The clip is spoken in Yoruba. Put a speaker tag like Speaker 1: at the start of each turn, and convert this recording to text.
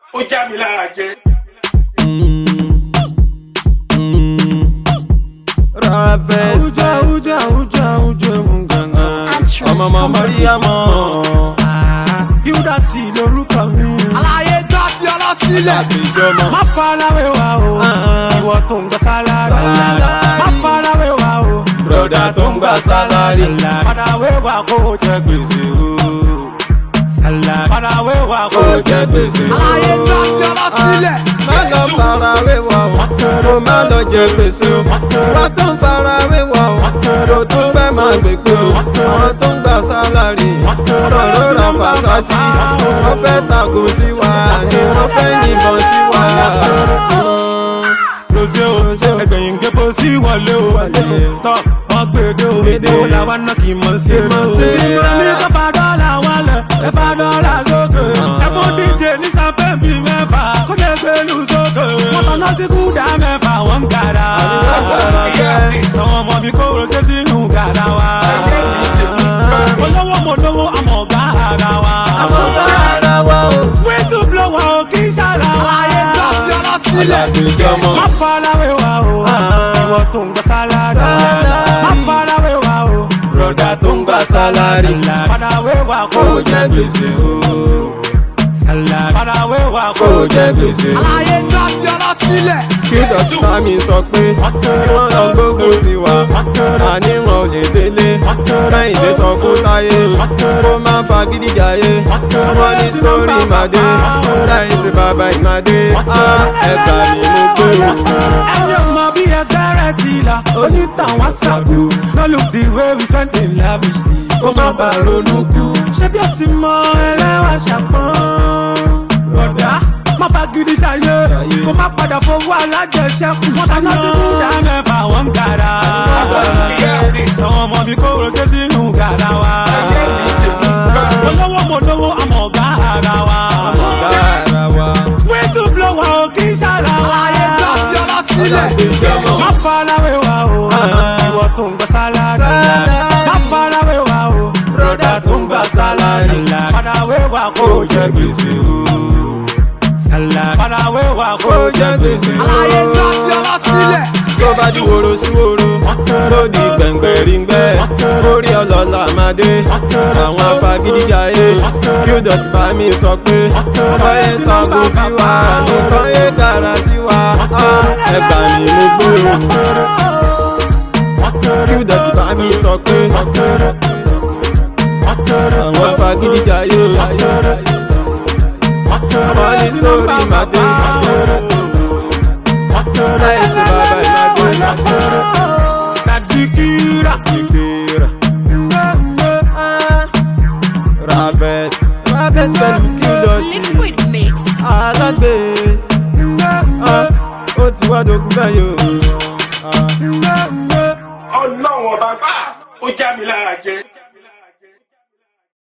Speaker 1: ó já mi lára jẹ.
Speaker 2: Ravest
Speaker 3: Àwùjọ àwùjọ àwùjọ mú gangan.
Speaker 2: ọmọ ọmọ Mariamọ.
Speaker 3: Gilda tí lorúkọ mi. Àlàyé gbọ́ sí ọlọ́tí lẹ̀.
Speaker 2: Àgbèjọmọ.
Speaker 3: Má farawé wa o. Ìwọ tó ń gbọ́ sálárì.
Speaker 2: Sálárì.
Speaker 3: Má farawé wa o.
Speaker 2: Broda tó ń gba sálárì.
Speaker 3: Farawé wa kó o jẹ gbèsè o. Sálárì. Farawé wa kó
Speaker 2: Ó
Speaker 3: o
Speaker 2: jẹ gbèsè.
Speaker 3: Àlàyé gbọ́ sí ọlọ́tí lẹ̀.
Speaker 2: Má lọ farawé wọ̀ ọ́, kó má lọ jẹ gbèsè o. Wọ́n tó ń farawé wọ̀ ọ́, kó tún fẹ́ máa gbègbè o. Àwọn tó ń gba sálárì, lọ́rọ̀ ra fàṣásí. Wọ́n fẹ́ tàgò sí wa, ni wọ́n fẹ́ yìnbọn sí wa.
Speaker 3: Rosé o, ẹgbẹ̀yìn gbépo sí wọlé o.
Speaker 2: Wọlé.
Speaker 3: Tọ́ wọ́n gbèdé o.
Speaker 2: Gbèdé.
Speaker 3: Owó làwa náà kì í mọ̀ sí
Speaker 2: Kì í mọ̀ sí rí
Speaker 3: Ìmọ̀ ní
Speaker 2: rárá.
Speaker 3: kọ́fà dọ́là wálẹ̀, ẹ fa dọ́là sókè. Ẹ fún díje ní sanpẹ́ǹpì mẹ́fà, kó lè gbèlú sókè. Wọ́n tọ́ná sí kúdà mẹ́fà, wọ́n ń gàrà.
Speaker 2: Wọ́n gàrà sẹ́.
Speaker 3: Àwọn ọmọ mi kó rosé sínú gàrà wa. Olówó mo lówó àmọ̀ ọ̀gá ara wa.
Speaker 2: Àwọn bá ara wa o.
Speaker 3: Wíṣù blọ́wọ́ ò kí ń ṣàlà. Àlàyé gbọ́ sí ọlọ́tí lẹ̀.
Speaker 2: Àgbèjọmọ.
Speaker 3: Má farawé wa o. Ìwọ tó ń gbọ́ sálárì.
Speaker 2: Sálárì.
Speaker 3: Má farawé wa o.
Speaker 2: Broda tó ń gba sálárì.
Speaker 3: Farawé wa kó
Speaker 2: Kó jẹ gbèsè o.
Speaker 3: Sálárì. Farawé wa kó
Speaker 2: Kó jẹ gbèsè o.
Speaker 3: Àlàyé gbọ́ sí ọlọ́tí lẹ̀.
Speaker 2: kí dọ̀tí mi sọ pé kí wọ́n lọ gbógun ti wá àní wọn ò lè délé kẹ́hìndé sọ fún táyé kó má fagídí jayé wọ́n ní sítórí ìmàdé láì ṣe bàbá ìmàdé á ẹgbà mi mú pé o.
Speaker 3: Ẹni ọmọ bí ẹgbẹ́ rẹ̀ ti là, onítàwọn ṣàkó. No look the way we spend in lavishly.
Speaker 2: kó má bàa ronú kú.
Speaker 3: ṣé bí o ti mọ ẹlẹ́wà ṣàpọ́n. rọ̀dá má fagídí ṣayé
Speaker 2: Ṣayé.
Speaker 3: kó má padà fowó alájẹsẹ́kù. wọ́n dáná sí kúdà mẹ́fà wọ́n ń gara. àwọn ọmọ mi kó rosé sínú gara wa. olówó mo lówó àmọ̀ ọ̀gá ara wa.
Speaker 2: ọ̀gá ara wa
Speaker 3: wíṣù blọ́wọ́ ò kí ń ṣàlà. àlàyé gbọ́ sí ọlọ́tí lẹ̀.
Speaker 2: Àgbèjọmọ.
Speaker 3: má farawé wa o. ìwọ tó ń gbọ́ sálárì.
Speaker 2: Sálárì.
Speaker 3: má farawé wa o.
Speaker 2: broda tó ń gba sálárì
Speaker 3: Farawé wa kó o jẹ gbèsè o. Sálárì. Farawé wa kó
Speaker 2: kó
Speaker 3: o
Speaker 2: jẹ gbèsè o.
Speaker 3: Àlàyé gbọ́ sí ọlọ́tí lẹ̀.
Speaker 2: tó bá di woro sí woro lódì gbẹ̀ngbẹ̀rìngbẹ́ orí ọlọ́lá máa dé àwọn afagídíjàyé kí ó dọ̀tí bá mi sọ pé ọyẹ tango sí wa nìkan yé dára sí wa á ẹgbà mi mú gbòòrò kí ó dọ̀tí bá mi sọ pé àwọn afagídíjàyé wọ́n ní sítórí máa dé láì ṣe bàbá ìmàdé.
Speaker 3: Nàdìkìrà.
Speaker 2: Ìgbéra. Ravet Ravet pẹ̀lú kí dọ̀tí
Speaker 4: Liquid mix.
Speaker 2: alágbe Ah, ó ti wá dogun báyìí o. Ah.
Speaker 1: ọlọ́run ọba gbà ó já mi lára jẹ.